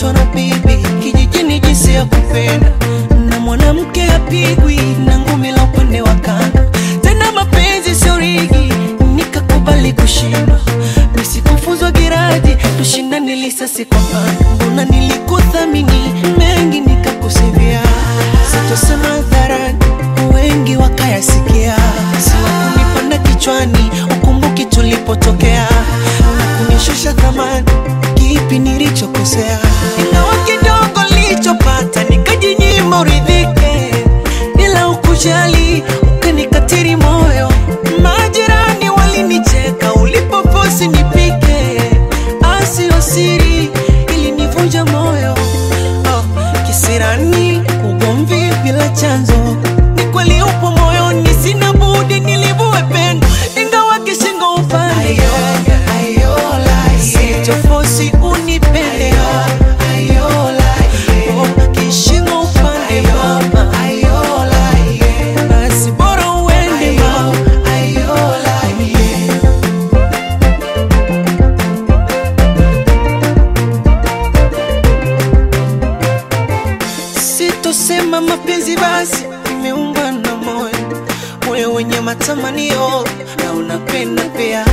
nilifundishwa na bibi kijijini jinsi ya kupenda, na mwanamke apigwi na ngumi la upande wa kando. Tena mapenzi sio rigi, nikakubali kushindwa. Nisikufuzwa giraji, tushindane lisasi kwa pando. Mbona nilikuthamini mengi nikakusivia, sitosema hadharani, wengi wakayasikia. Siwakunipanda kichwani, ukumbuki tulipotokea na kunishusha thamani, kipi nilichokosea? Ingawa kidogo nilichopata nikajinyima uridhike, bila ukujali ukanikatiri moyo. Majirani walinicheka ulipofosi nipike, asio siri ilinivunja moyo. Oh, kisirani ugomvi bila chanzo, ni kweli upo moyoni, sina budi nilivue pendo, ingawa kishingo upande sichofosi unipende Oh, kishingo upande mama, basi bora uende mama. Sitosema mapenzi basi imeumbwa na moyo, moyo wenye matamanio na unapenda pia.